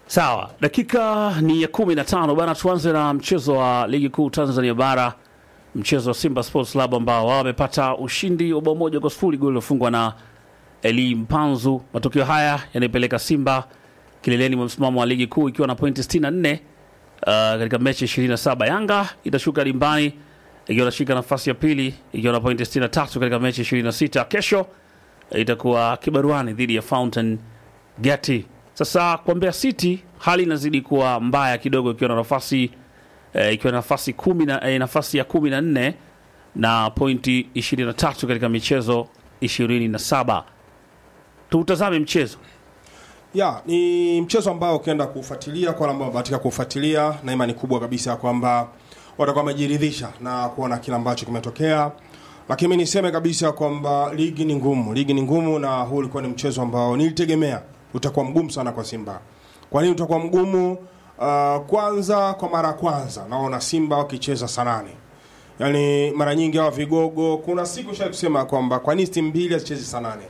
Sawa, dakika ni ya kumi na tano bana. Tuanze na mchezo wa ligi kuu Tanzania Bara, mchezo wa Simba Sports Club ambao wao wamepata ushindi wa bao moja kwa sifuri, goli lilofungwa na Eli Mpanzu. Matokeo haya yanaipeleka Simba kileleni mwa msimamo wa ligi kuu ikiwa na pointi 64 uh, katika mechi 27. Yanga itashuka dimbani ikiwa inashika nafasi ya pili ikiwa na pointi 63 katika mechi 26. Kesho itakuwa kibaruani dhidi ya Fountain Gate. Sasa kwa Mbeya City hali inazidi kuwa mbaya kidogo, ikiwa na nafasi eh, ikiwa na nafasi kumi na eh, nafasi ya kumi na nne na pointi 23 katika michezo 27. Tutazame mchezo Ya, ni mchezo ambao ukienda kufuatilia kwa wale ambao wamebahatika kufuatilia, na imani kubwa kabisa kwamba watakuwa wamejiridhisha na kuona kile ambacho kimetokea. Lakini mimi niseme kabisa kwamba ligi ni ngumu, ligi ni ngumu, na huu ulikuwa ni mchezo ambao nilitegemea utakuwa mgumu sana kwa Simba. Kwa nini utakuwa mgumu? Uh, kwanza kwa mara ya kwanza naona Simba wakicheza saa nane yaani mara nyingi hawa vigogo, kuna siku shai kusema kwamba kwa nini timu mbili hazichezi saa nane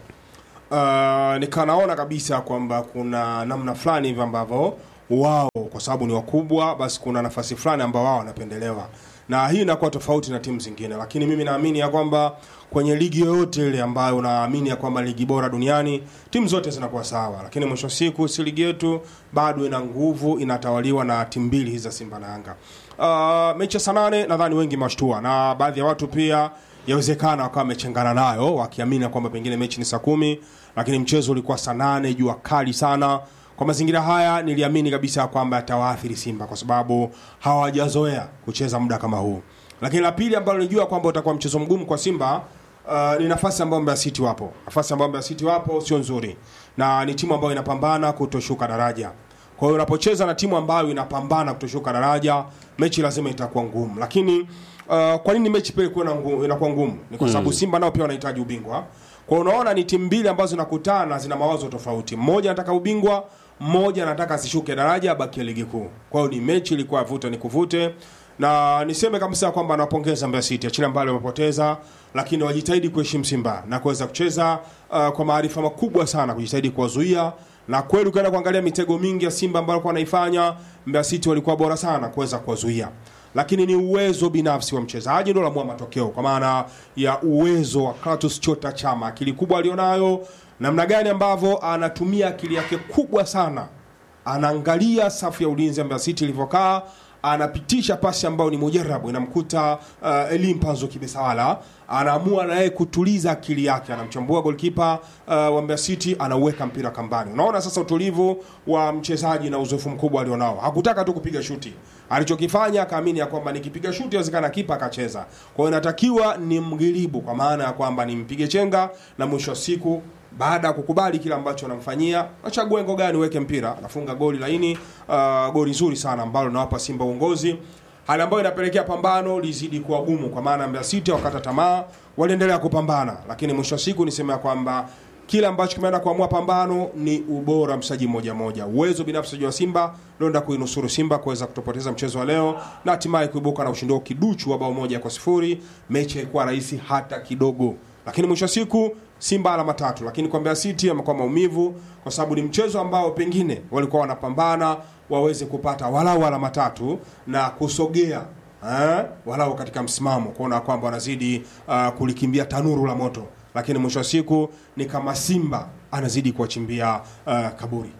uh, nikanaona kabisa kwamba kuna namna fulani hivi ambavyo wao kwa sababu ni wakubwa, basi kuna nafasi fulani ambao wao wanapendelewa, na hii inakuwa tofauti na timu zingine. Lakini mimi naamini ya kwamba kwenye ligi yoyote ile ambayo unaamini ya kwamba ligi bora duniani timu zote zinakuwa sawa, lakini mwisho wa siku si ligi yetu bado ina nguvu, inatawaliwa na timu mbili hizi za Simba na Yanga. Uh, mechi ya saa nane nadhani wengi mashtua na baadhi ya watu pia yawezekana wakawa wamechengana nayo wakiamini kwamba pengine mechi ni saa kumi, lakini mchezo ulikuwa saa nane, jua kali sana. Kwa mazingira haya niliamini kabisa kwamba atawaathiri Simba kwa sababu hawajazoea kucheza muda kama huu. Lakini la pili ambalo nilijua kwamba utakuwa mchezo mgumu kwa Simba uh, ni nafasi ambayo Mbeya City wapo, nafasi ambayo Mbeya City wapo sio nzuri, na ni timu ambayo inapambana kutoshuka daraja. Kwa hiyo unapocheza na timu ambayo inapambana kutoshuka daraja, mechi lazima itakuwa ngumu. Lakini uh, kwa nini mechi pia ikuwa ngumu, inakuwa ngumu? Ni kwa sababu Simba nao pia wanahitaji ubingwa. Kwa hiyo unaona ni timu mbili ambazo zinakutana, zina mawazo tofauti. Mmoja anataka ubingwa, mmoja anataka asishuke daraja, abakie ligi kuu. Kwa hiyo ni mechi ilikuwa vuta ni kuvute, na niseme kabisa kwamba nawapongeza Mbeya City, achilia mbali wamepoteza, lakini wajitahidi kuheshimu Simba na kuweza kucheza uh, kwa maarifa makubwa sana, kujitahidi kuwazuia na kweli ukienda kuangalia mitego mingi ya Simba ambayo walikuwa wanaifanya, Mbeya City walikuwa bora sana kuweza kuwazuia, lakini ni uwezo binafsi wa mchezaji ndio lamua matokeo, kwa maana ya uwezo wa Clatous Chota Chama, akili kubwa alionayo, namna gani ambavyo anatumia akili yake kubwa sana, anaangalia safu ya ulinzi ya Mbeya City ilivyokaa anapitisha pasi ambayo ni mujarabu inamkuta uh, Elie Mpanzo Kibesawala, anaamua naye kutuliza akili yake, anamchambua golkipa uh, wa Mbeya City, anauweka mpira kambani. Unaona sasa utulivu wa mchezaji na uzoefu mkubwa alionao. Hakutaka tu kupiga shuti, alichokifanya akaamini ya kwamba nikipiga shuti inawezekana kipa akacheza. Kwa hiyo inatakiwa ni mgiribu, kwa maana ya kwamba nimpige chenga, na mwisho wa siku baada ya kukubali kile ambacho anamfanyia, achague ngo gani uweke mpira, anafunga goli laini, uh, goli nzuri sana ambalo linawapa Simba uongozi, hali ambayo inapelekea pambano lizidi kuwa gumu, kwa maana Mbeya City wakata tamaa, waliendelea kupambana, lakini mwisho wa siku niseme kwamba kile ambacho kimeenda kuamua pambano ni ubora mchezaji mmoja mmoja, uwezo binafsi wa Simba ndio kuinusuru Simba kuweza kutopoteza mchezo wa leo na hatimaye kuibuka na ushindi kiduchu wa bao moja kwa sifuri. Mechi haikuwa rahisi hata kidogo, lakini mwisho wa siku Simba alama tatu, lakini kwa Mbeya City amekuwa maumivu, kwa sababu ni mchezo ambao pengine walikuwa wanapambana waweze kupata walau alama tatu na kusogea eh, walau katika msimamo, kuona kwamba wanazidi uh, kulikimbia tanuru la moto, lakini mwisho wa siku ni kama Simba anazidi kuwachimbia uh, kaburi.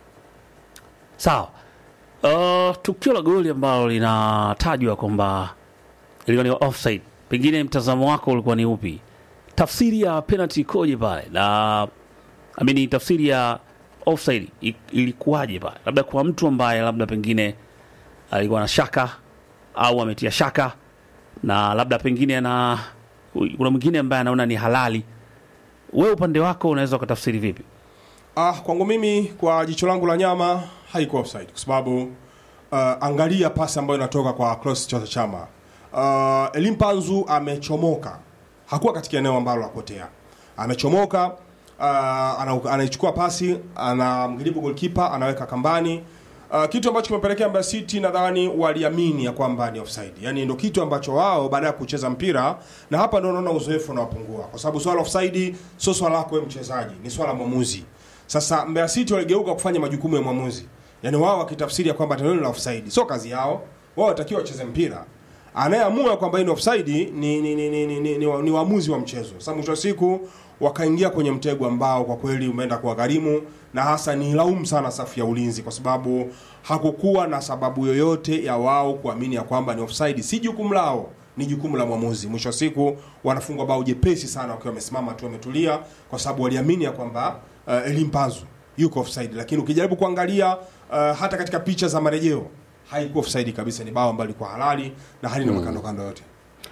sawa. Uh, tukio la goli ambalo linatajwa kwamba ilikuwa ni offside, pengine mtazamo wako ulikuwa ni upi? Tafsiri ya penalty ikoje pale, na amini tafsiri ya offside i- ilikuwaje pale? Labda kwa mtu ambaye labda pengine alikuwa na shaka au ametia shaka, na labda pengine ana kuna mwingine ambaye anaona ni halali. Wewe upande wako unaweza ukatafsiri vipi? Ah, kwangu mimi kwa jicho langu la nyama haikuwa offside kwa sababu uh, angalia pasi ambayo inatoka kwa Clatous Chota Chama. Uh, Elie Mpanzu amechomoka, hakuwa katika eneo ambalo apotea, amechomoka uh, ana- anaichukua pasi, anamgaribu goalkeeper, anaweka kambani. Uh, kitu ambacho kimepelekea Mbeya City nadhani waliamini ya kwamba ni offside. Yaani ndio kitu ambacho wao baada ya kucheza mpira na hapa ndio naona uzoefu unawapungua kwa sababu swala la offside sio swala lako wewe mchezaji, ni swala la mwamuzi. Sasa Mbeya City waligeuka kufanya majukumu ya mwamuzi. yaani wao wakitafsiri ya kwamba tendo hilo la offside sio kazi yao wao watakiwa wacheze mpira anayeamua kwamba hii ni offside ni ni ni, ni, ni, ni, ni, ni waamuzi wa mchezo sasa mwisho wa siku wakaingia kwenye mtego ambao kwa kweli umeenda kuwagharimu na hasa ni laumu sana safu ya ulinzi kwa sababu hakukuwa na sababu yoyote ya wao kuamini ya kwamba ni offside si jukumu lao ni jukumu la mwamuzi mwisho wa siku wanafungwa bao jepesi sana wakiwa wamesimama tu wametulia kwa sababu waliamini ya kwamba uh, elimpanzu yuko offside lakini ukijaribu kuangalia uh, hata katika picha za marejeo haikuwa offside kabisa ni bao ambalo lilikuwa halali na halina mm. makando kando yote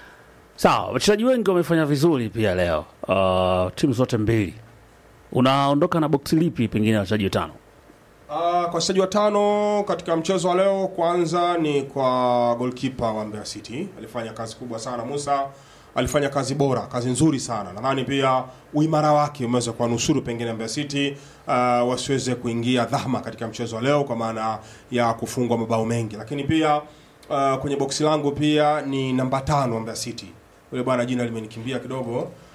Sawa, wachezaji wengi wamefanya vizuri pia leo, uh, timu zote mbili. Unaondoka na boksi lipi pengine wachezaji watano? Uh, kwa wachezaji watano katika mchezo wa leo, kwanza ni kwa goalkeeper wa Mbeya City, alifanya kazi kubwa sana. Musa alifanya kazi bora, kazi nzuri sana. Nadhani pia uimara wake umeweza kuwanusuru pengine Mbeya City uh, wasiweze kuingia dhama katika mchezo wa leo, kwa maana ya kufungwa mabao mengi. Lakini pia uh, kwenye boksi langu pia ni namba tano wa Mbeya City, yule bwana jina limenikimbia kidogo.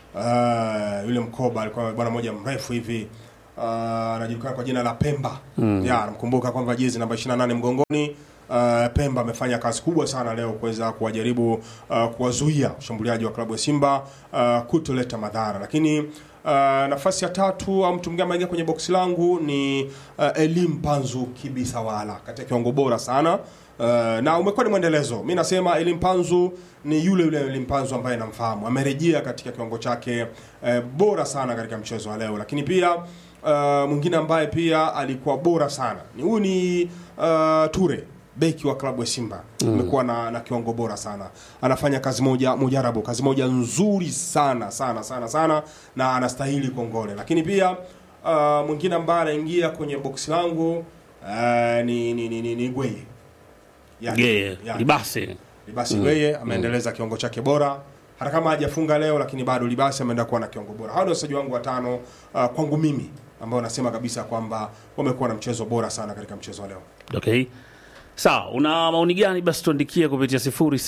Uh, yule mkoba alikuwa bwana mmoja mrefu hivi uh, anajulikana kwa jina la Pemba mm. ya namkumbuka kwamba jezi namba 28 mgongoni. Uh, Pemba amefanya kazi kubwa sana leo kuweza kuwajaribu uh, kuwazuia ushambuliaji wa klabu ya Simba uh, kutoleta madhara, lakini uh, nafasi ya tatu au mtu mwingine ameingia kwenye boksi langu ni uh, Elim Panzu Kibisawala katika kiwango bora sana Uh, na umekuwa ni mwendelezo. Mi nasema Elim Panzu ni yule yule Elim Panzu ambaye namfahamu, amerejea katika kiwango chake uh, bora sana katika mchezo wa leo, lakini pia uh, mwingine ambaye pia alikuwa bora sana ni huyu ni uh, Ture beki wa klabu ya Simba amekuwa na, na kiwango bora sana, anafanya kazi moja mujarabu, kazi moja nzuri sana sana sana sana, na anastahili kongole. Lakini pia uh, mwingine ambaye anaingia kwenye boksi langu uh, ni ni ni, ni, ni Gweye Yani, Geye, yani. Libase. Libasi Gweye ameendeleza kiwango chake bora hata kama hajafunga leo, lakini bado Libasi ameenda kuwa na kiwango bora. Hao ndio wachezaji wangu watano uh, kwangu mimi ambao nasema kabisa kwamba wamekuwa na mchezo bora sana katika mchezo wa leo. Okay. Sawa, una maoni gani basi tuandikie kupitia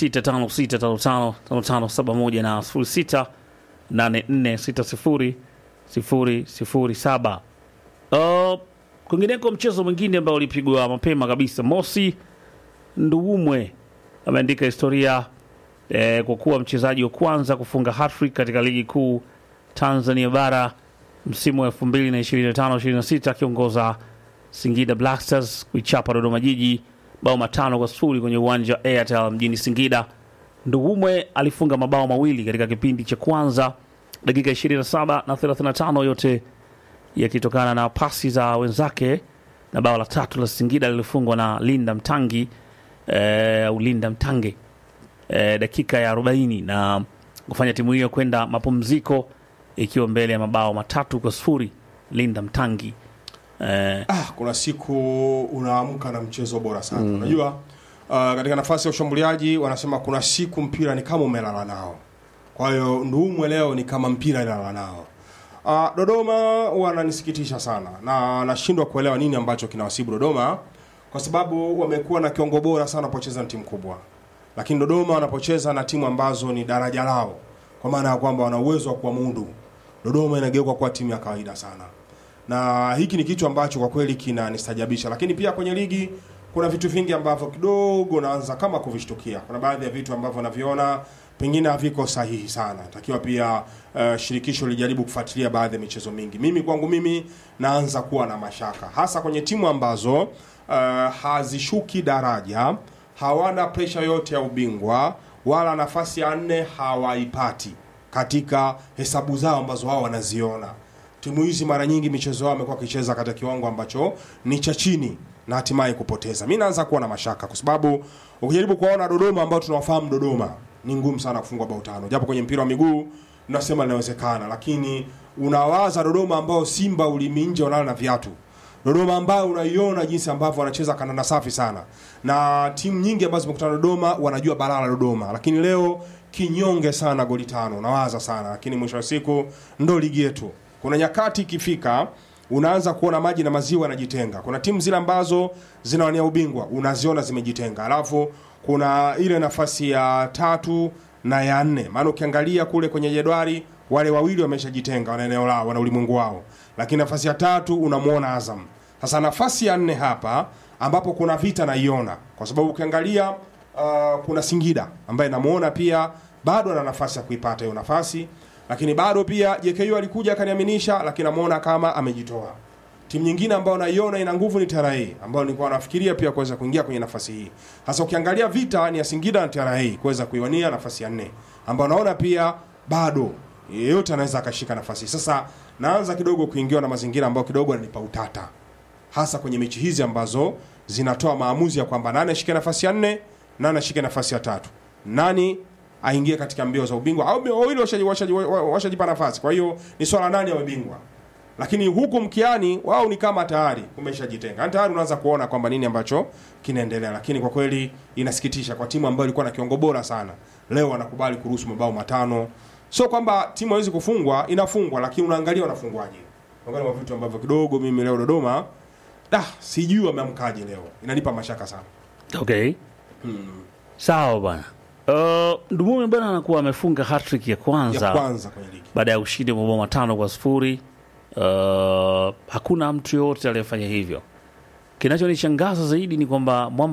0656555571 na 0684600007. Uh, kwingineko mchezo mwingine ambao ulipigwa mapema kabisa, Mosi Nduwumwe ameandika historia eh, kwa kuwa mchezaji wa kwanza kufunga hattrick katika ligi kuu Tanzania bara msimu wa 2025-26 akiongoza Singida Black Stars kuichapa Dodoma Jiji bao matano kwa sifuri kwenye uwanja wa Airtel mjini Singida. Nduwumwe alifunga mabao mawili katika kipindi cha kwanza, dakika 27 na 35, yote yakitokana na pasi za wenzake, na bao la tatu la Singida lilifungwa na Linda Mtangi eh, au Linda Mtange eh, dakika ya 40 na kufanya timu hiyo kwenda mapumziko ikiwa mbele ya mabao matatu kwa sifuri. Linda Mtangi eh, Ah, kuna siku unaamka na mchezo bora sana unajua. Uh, katika nafasi ya ushambuliaji wanasema kuna siku mpira ni kama umelala nao, kwa hiyo Nduumwe leo ni kama mpira ilala nao. Uh, Dodoma wananisikitisha sana na nashindwa kuelewa nini ambacho kinawasibu Dodoma, kwa sababu wamekuwa na kiwango bora sana wanapocheza na timu kubwa, lakini Dodoma wanapocheza na timu ambazo ni daraja lao, kwa maana ya kwamba wana uwezo wa kuwamudu, Dodoma inageuka kuwa timu ya kawaida sana na hiki ni kitu ambacho kwa kweli kinanistajabisha, lakini pia kwenye ligi kuna vitu vingi ambavyo kidogo naanza kama kuvishtukia. Kuna baadhi ya vitu ambavyo naviona pengine haviko sahihi sana, takiwa pia uh, shirikisho lijaribu kufuatilia baadhi ya michezo mingi. Mimi kwangu mimi naanza kuwa na mashaka, hasa kwenye timu ambazo uh, hazishuki daraja, hawana presha yote ya ubingwa, wala nafasi ya nne hawaipati katika hesabu zao ambazo wao wanaziona timu hizi mara nyingi michezo yao amekuwa akicheza katika kiwango ambacho ni cha chini na hatimaye kupoteza. Mi naanza kuwa na mashaka kwa sababu ukijaribu kuwaona Dodoma ambao tunawafahamu Dodoma ni ngumu sana kufungwa bao tano, japo kwenye mpira wa miguu nasema linawezekana, lakini unawaza Dodoma ambao Simba ulimi nje wanala na viatu Dodoma ambayo unaiona jinsi ambavyo wanacheza kandanda safi sana, na timu nyingi ambazo zimekutana Dodoma wanajua balaa la Dodoma, lakini leo kinyonge sana, goli tano, nawaza sana, lakini mwisho wa siku ndo ligi yetu. Kuna nyakati ikifika unaanza kuona maji na maziwa yanajitenga. Kuna timu zile ambazo zinawania ubingwa unaziona zimejitenga, alafu kuna ile nafasi ya tatu na ya nne, maana ukiangalia kule kwenye jedwali wale wawili wameshajitenga, wana eneo lao, wana ulimwengu wao, lakini nafasi ya tatu unamwona Azam. Sasa nafasi ya nne hapa ambapo kuna vita naiona, kwa sababu ukiangalia uh, kuna Singida ambaye namuona pia bado ana nafasi ya kuipata hiyo nafasi, lakini bado pia JKU alikuja akaniaminisha, lakini namuona kama amejitoa. Timu nyingine ambayo naiona ina nguvu ni TRA ambayo nilikuwa nafikiria pia kuweza kuingia kwenye nafasi hii. Hasa ukiangalia vita ni ya Singida na TRA kuweza kuiwania nafasi ya nne, ambayo naona pia bado yeyote anaweza akashika nafasi hii. Sasa naanza kidogo kuingiwa na mazingira ambayo kidogo yananipa utata, hasa kwenye mechi hizi ambazo zinatoa maamuzi ya kwamba nani ashike nafasi ya nne, nani ashike nafasi ya tatu, nani aingie katika mbio za ubingwa au wawili washajipa washaji, washaji nafasi. Kwa hiyo ni swala nani awe bingwa lakini huku mkiani wao ni kama tayari umeshajitenga, yani tayari unaanza kuona kwamba nini ambacho kinaendelea. Lakini kwa kweli inasikitisha kwa timu ambayo ilikuwa na kiwango bora sana, leo wanakubali kuruhusu mabao matano. Sio kwamba timu haiwezi kufungwa, inafungwa, lakini unaangalia wanafungwaje. Unaangalia vitu ambavyo kidogo mimi leo Dodoma, da sijui wameamkaje leo, inanipa mashaka sana. Okay. Sawa bwana. Uh, Ndumume bwana anakuwa amefunga hat-trick ya kwanza, Ya kwanza kwenye ligi baada ya ushindi wa mabao matano kwa sifuri. Uh, hakuna mtu yoyote aliyefanya hivyo. Kinachonishangaza zaidi ni kwamba Mwamba